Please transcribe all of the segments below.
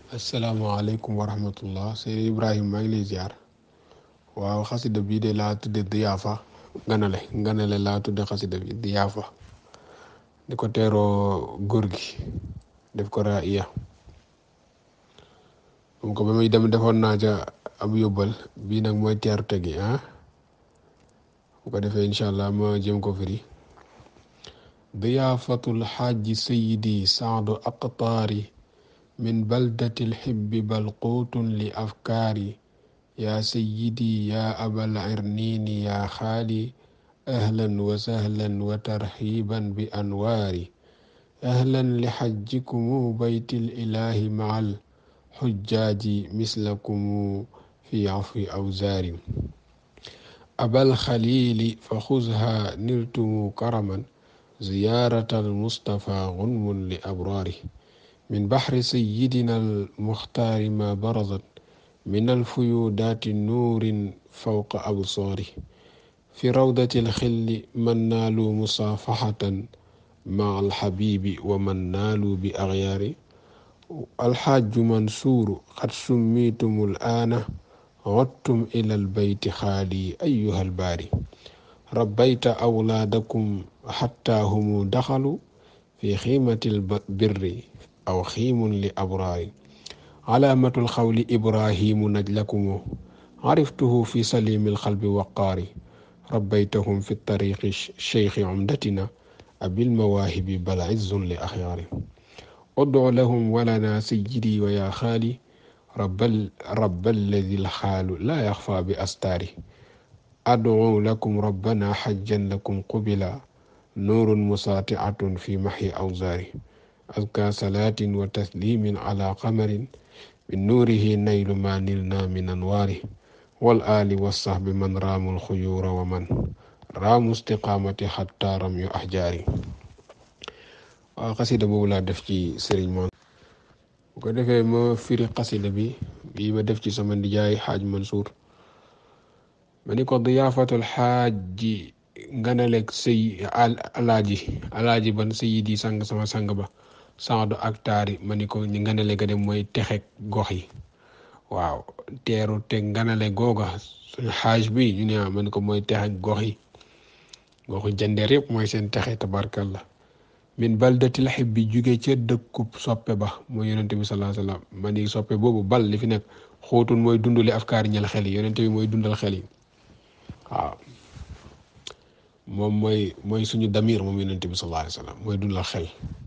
asalaamaaleykum wa rahmatullah sëñ Ibrahima maa ngi lay ziar waaw xasida bii de laa tudde diyaafa nganale nganale laa tudde xasida bi diyaafa di ko teeroo góor gi def ko raa iya moom ko ba muy dem defoon naa ca ab yóbbal bii nag mooy teeru tegi ah bu ko defee incha allah ma jëm ko firi diyaafatul xaaji sayidi saadu aqtaari min baldati lxibbi bal quutun li afkaari yaa sayyidi yaa abal irniini yaa xaali ahlan wa sahlan wa tarxiiban bi anwaari ahlan li xajjikumu baytil ilaahi macal xujjaaji mislakumu fi afwi awzaari abal xaliili fa xuzha niltumu karaman ziyaarata almustafa gunmun li abraari min baxri sayyidina almuxtaari ma barazat min alfuyudaati nuurin fawqa absaari fi rawdati alxilli man naalu musaafaxatan ma alxabiibi wa man naalu bi axyaari alxaaju mansuuru xad summiitumu alaana عدتم إلى البيت خالي أيها الباري ربيت أولادكم حتى هم دخلوا في خيمة البر أو خيم لأبرار علامة الخول إبراهيم نجلكم عرفته في سليم القلب وقار ربيتهم في الطريق الشيخ عمدتنا أبي المواهب بل عز لأخيار ادع لهم ولنا سيدي ويا خالي رب, رب الذي الحال لا يخفى بأستاره أدعو لكم ربنا حجا لكم قبلا نور مساطعة في محي أوزاره أذكى صلاة وتسليم على قمر من نوره نيل ما نلنا من أنواره والآل والصحب من رام الخيور ومن رام استقامة حتى رمي أحجاري قصيدة بولا دفتي سرين مان bu ko defee ma firi xasida bi bii ma def ci sama ndijaay xaaj Mansour ma ni ko diyaafatul xaaji nganaleeg sëy alaaji alaaji ban sëyi di sang sama sang ba saadu ak taari ma ni ko ñu nganale ga dem mooy texeg gox yi waaw teeru te nganale googa suñu xaaj bi ñu ne ma ni ko mooy texeg gox yi goxu jandeer yëpp mooy seen texe tabarkalla min baldatil xibbi jóge ca dëkkub soppe ba mooy yonente bi salaa salaam ma ni soppe boobu bal li fi nekk xóotun mooy dundali afkaar ñal xel yi yonente bi mooy dundal xel yi waaw moom mooy mooy suñu damir moom yonente bi salaa salaam mooy dundal xel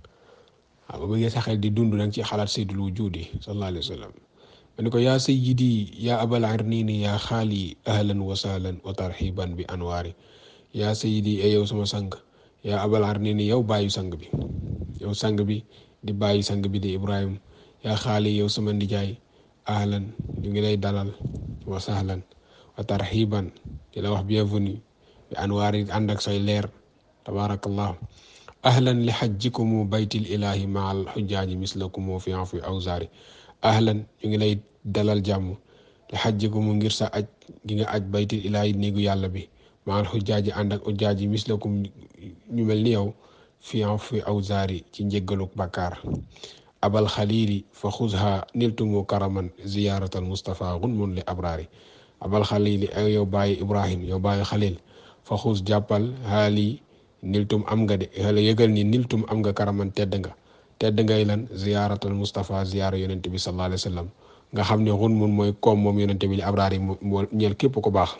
waaw ba bëggee sa xel di dund danga ci xalaat saydul wujudi salaa alayhi wa sallam ma ni ko yaa sayyidi yaa abal arnini yaa xaali ahlan wa sahlan wa tarxiban bi anwaari yaa sayyidi e yow sama sang yaa abal arnini yow bàyyi sang bi yow sang bi di bàyyi sang bi di Ibrahim yaa xaali yow sama ndijaay ahlan ñu ngi lay dalal wa sahlan wa tarxiban di la wax bienvenue bi anwaar yi ànd ak say leer tabarakallah ahlan li xajjikumu baytil ilahi maal xujjaaji mislakumu fi afwi awzaari ahlan ñu ngi lay dalal jàmm li xajjikumu ngir sa aj gi nga aj baytil ilahi néegu yàlla bi maal xujjaaji ànd ak ujjaaji mislakum ñu mel ni yow fi fi awzaari ci njëggaluk bakkaar abal xalili fa xuzha niltumu karaman ziyaratal mustafa gunmun li abraari abal xalili ay yow bàyyi ibrahim yow bàyyi xalil fa xuz jàppal xaali niltum am nga de xala yëgal ni niltum am nga karaman tedd nga tedd ngay lan ziyaratal mustafa ziyara yonente bi sallallahu alayhi wa sallam nga xam ne gunmun mooy koom moom yonente bi li abraari moo ñeel képp ko baax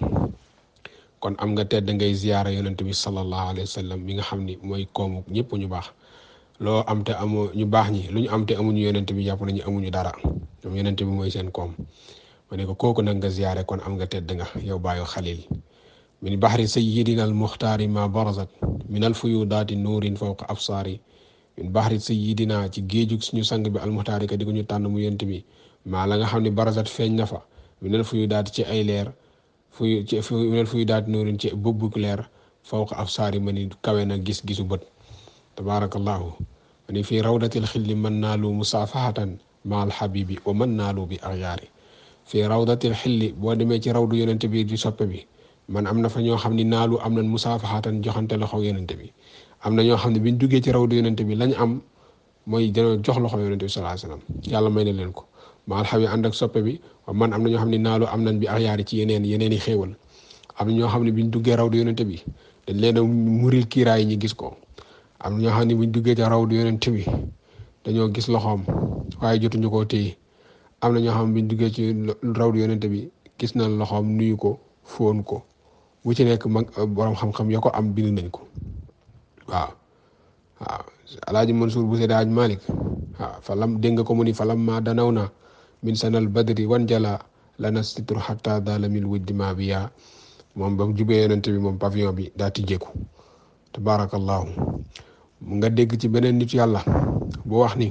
kon am nga tedd ngay ziyaara yonent bi sallallahu alayhi wa sallam mi nga xam ni mooy koomu ñëpp ñu baax loo am te amu ñu baax ñi lu ñu am te amuñu yonent bi jàpp nañu amuñu dara ñoom yonent bi mooy seen koom ma ne ko kooku nag nga ziyaare kon am nga tedd nga yow bàyyi xalil min baxri sayyidina al muxtaari ma barazat min al fuyudaati nuurin fawqa absaari min baxri sayyidina ci géejug suñu sang bi al muxtaari ka di ko ñu tànn mu yonent bi maa la nga xam ne barazat feeñ na fa min al fuyudaati ci ay leer fuy ci fuy fuy daal di nuurin ci bëbbuk leer fawqa absaari ma ni kawe na gis-gisu bët tabaarakallahu ma ni fii rawdatil xilli man naalu musaafaxatan ma alxabibi wa man naalu bi axyaari fii rawdatil xilli boo demee ci rawdu yonente bi di soppe bi man am na fa ñoo xam ni naalu am nañ musaafaxatan joxante loxo yonente bi am na ñoo xam ne biñ duggee ci rawdu yonente bi lañ am mooy dañoo jox loxo yonente bi sallallahu alayhi wasallam yàlla may na leen ko maal xawi ànd ak soppe bi wa man am na ñoo xam ne naalu am nañ bi axyaari ci yeneen yeneen i xéewal am na ñoo xam ne biñ duggee raw du yonente bi dañ leen a muril kiiraay ñi gis ko am na ñoo xam ne buñ duggee ca raw du yonente bi dañoo gis loxoom waaye jotuñu koo téye am na ñoo xam ne buñ duggee ci raw du yonente bi gis nañ loxoom nuyu ko fóon ko bu ci nekk mag borom xam-xam yoo ko am bind nañ ko waaw waaw alaaji Mansour bu Seydi Aj Malik waaw fa lam dégg nga ko mu ni fa lam ma danaw na min sanal badri wan jala lana sitru xatta dalamil wujdi ma bi yaa moom ba mu jubee yonente bi moom pavillon bi daa tijjeeku tabarakallahu nga dégg ci beneen nit yàlla bu wax ni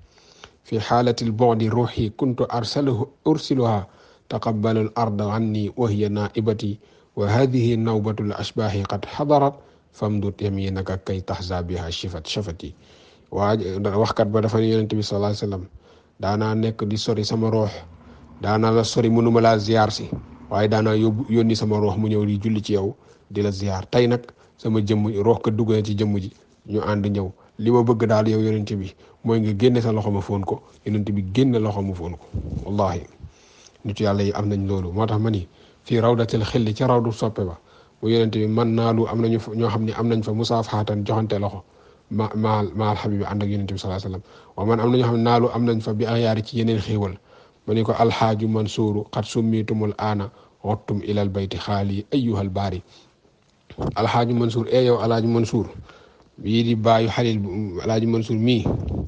fi xaalatil bodi ruuxi kuntu arsaluhu ursiluha taqabbalu al arda anni wa hiya naibati wa hadihi nawbatu l ashbahi qad xadarat famdut yaminaka kay taxza biha shifat shafati waa waxkat ba dafa ne yonente bi sallallahu alayhi wasallam daanaa nekk di sori sama roox daanaa la sori mënuma laa ziyaar si waaye daanaa yóbbu yónni sama roox mu ñëw di julli ci yow di la ziyaar tey nag sama jëmm roox ka dugg na ci jëmm ji ñu ànd ñëw li ma bëgg daal yow yonente bi mooy nga génne sa loxo ma foon ko yonente bi génne loxo ma foon ko wallahi nitu yàlla yi am nañ loolu moo tax ma ni fii rawdatil xilli ca rawdu soppe ba mu yonente bi man naalu am nañu ñoo xam ne am nañ fa musaafaxatan joxante loxo ma ma maal xabibi ànd ak yonente bi salaa sallam wa man am na ñoo xam ne naalu am nañ fa bi ayaari ci yeneen xéewal ma ni ko alxaaju mansuuru xat summitumul aana xottum ilal bayti xaali ayyuhal baari alxaaju mansuur e yow alaaji mansuur bii di baayu xalil alaaji mansuur mii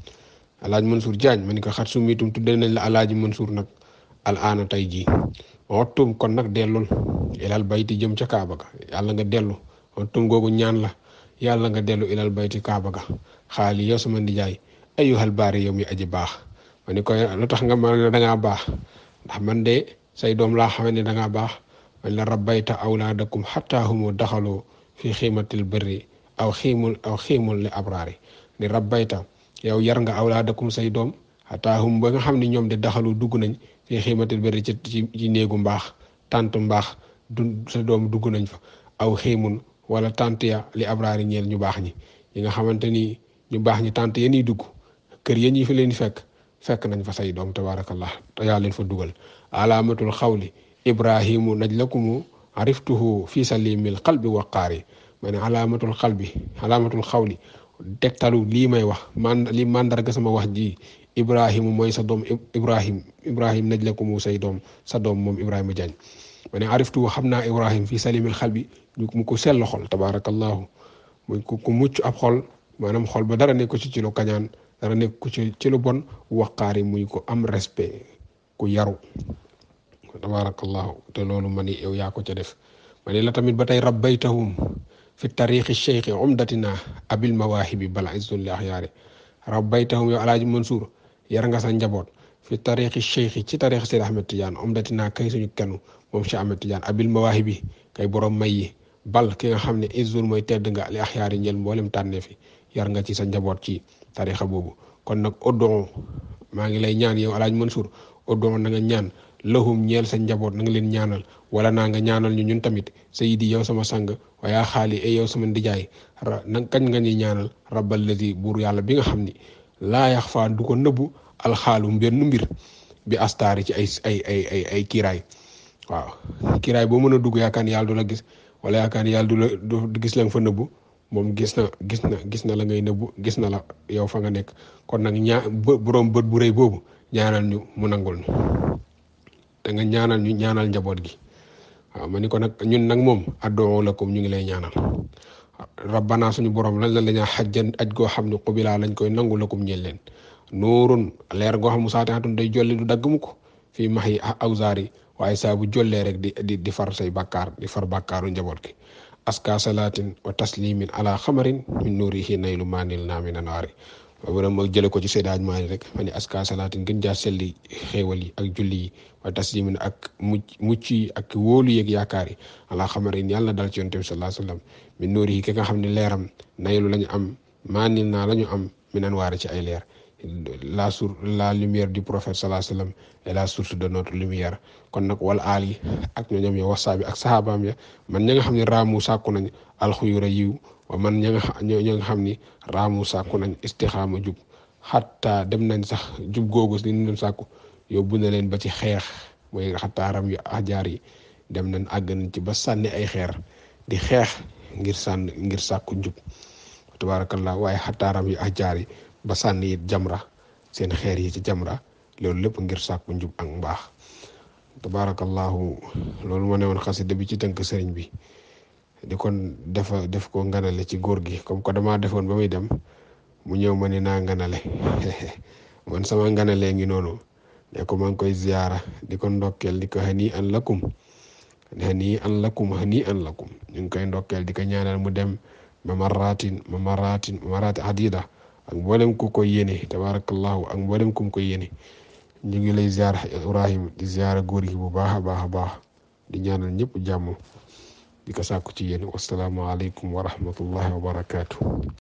alaaji mansuur jaañ ma ni ko xat summitum tudde nañ la alaaji mansuur nag al aana tey jii xottum kon nag dellul ilal bayti jëm ca kaaba ga yàlla nga dellu xottum googu ñaan la yàlla nga dellu ilal bayti kaaba ga xaali yow sama ndijaay ayyuhal baari yow mi aji baax ma ni ko lu tax nga ma ne dangaa baax ndax man de say doom laa xamante ne dangaa baax man la rabbayta awlaadakum xatta humu daxaloo fi xiimatil birri aw xiimul aw xiimul li abraari ni rabbayta yow yar nga awlaadakum say doom xataa hum ba nga xam ne ñoom de daxalu dugg nañ fi xiimatil birri ci ci néegu mbaax tant mbaax du sa doom dugg nañ fa aw xiimun wala tant ya li abraari ñeel ñu baax ñi yi nga xamante ni ñu baax ñi tant ya ñuy dugg kër ya ñi fi leen fekk fekk nañ fa say doom tabarakallah te yaa leen fa dugal alaamatul xawli ibrahimu najlakumu ariftuhu fi salimil qalbi waqaari ma ne alaamatul xalbi alaamatul xawli tegtalu lii may wax man li mandarga sama wax ji ibrahimu mooy sa doom ibrahim ibrahim najlakumu say doom sa doom moom ibrahima Diagne ma ne ariftuhu xam naa ibrahim fi salimil xalbi ñu mu ko sell xol tabarakallahu muy ku mucc ab xol maanaam xol ba dara nekk ko ci ci lu kañaan dara nekk ko ci ci lu bon waqaari muy ko am respect ku yaru tabarakallahu te loolu ma ni yow yaa ko ca def ma ni la tamit ba tey rabbaytahum fi tariqi cheikhi umdatina abil mawaahibi bala izzun li axyaari rabbaytahum yow alaaji Mansour yar nga sa njaboot fi tariqi cheikhi ci tariqi Seydi Ahmed Tidiane umdatina kay suñu kenn moom Cheikh Ahmed Tidiane abil mawaahibi kay borom may yi bal ki nga xam ne izzun mooy tedd nga li axyaari njël mboolem tànnee fi yar nga ci sa njaboot ci tariqa boobu kon nag oddon maa ngi lay ñaan yow alaaji Mansour oddon na nga ñaan lahum ñeel sa njaboot na nga leen ñaanal wala naa nga ñaanal ñu ñun tamit sayidi yow sama sang waaye xaali e yow sama ndijaay na kañ nga ñuy ñaanal rabbal ladi buur yàlla bi nga xam ni laa yax faa du ko nëbbu alxaalu mbenn mbir bi astaari ci ay ay ay ay ay kiiraay waaw kiiraay boo mën a dugg yaakaar ni yàlla du la gis wala yaakaar ni yàlla du la du gis la nga fa nëbbu moom gis na gis na gis na la ngay nëbbu gis na la yow fa nga nekk kon nag ñaa borom bët bu rëy boobu ñaanal ñu mu nangul ñu te nga ñaanal ñu ñaanal njaboot gi waaw ma ni ko nag ñun nag moom addoo lakum ñu ngi lay ñaanal rabbana suñu borom lan la la ñaa xajjan aj goo xam ne xubilaa lañ koy nangu lakum ñeel leen nuurun leer goo xam mu saatihatun day jolli du dagg mu ko fii max yi awsaar yi waaye saa bu jollee rek di di di far say bàkkaar di far bàkkaaru njaboot gi aska salaatin wa taslimin ala xamarin min nuurihi naylu maanil naa min anaari wala ma jële ko ci Seydi Hadji Malick rek ma ni aska salaatin gën jaa selli xéewal yi ak julli yi wa taslimin ak mucc mucc yi ak wóolu yeeg yaakaar yi ala xamarin yàlla dal ci yonent bi sallallahu alayhi wasallam min nuurihi ki nga xam ne leeram naylu la ñu am maanil naa la ñu am min anwaari ci ay leer la sur la lumière du prophète sallallahu alayhi wasallam est la source de notre lumière kon nag wala aal yi ak ñooñam ya wasaabi ak saxaabaam ya man ña nga xam ne raamu sàkku nañ alxuyura yiw wa man ña nga ña nga xam ni raamu sàkku nañ istixaama jub xatta dem nañ sax jub googu li ñu doon sàkku yóbbu na leen ba ci xeex mooy xataaram yu ajaar yi dem nañ àgg nañ ci ba sànni ay xeer di xeex ngir sànn ngir sàkku njub tabarakallah waaye xataaram yu ajaar yi ba sànni it jamra seen xeer yi ci jamra loolu lépp ngir sàkku njub ak mbaax tabarakallahu loolu moo ne woon xasida bi ci tënk sëriñ bi di kon defa def ko nganale ci góor gi comme que damaa defoon ba muy dem mu ñëw ma ni naa nganale man sama nganalee ngi noonu ne ko maa ngi koy ziyaara di ko ndokkeel di ko hani an lakum hani an lakum hani an lakum ñu ngi koy ndokkeel di ko ñaanal mu dem ma maratin ma maratin ma marati adida ak mboolem ku koy yéene tabarakallahu ak mboolem ku koy yéene ñu ngi lay ziyaar Ibrahim di ziyaara góor gi bu baax a baax a baax di ñaanal ñëpp jàmm di ko sàkku ci yéen wasalaamualeykum wa rahmatullahi wa barakaatu.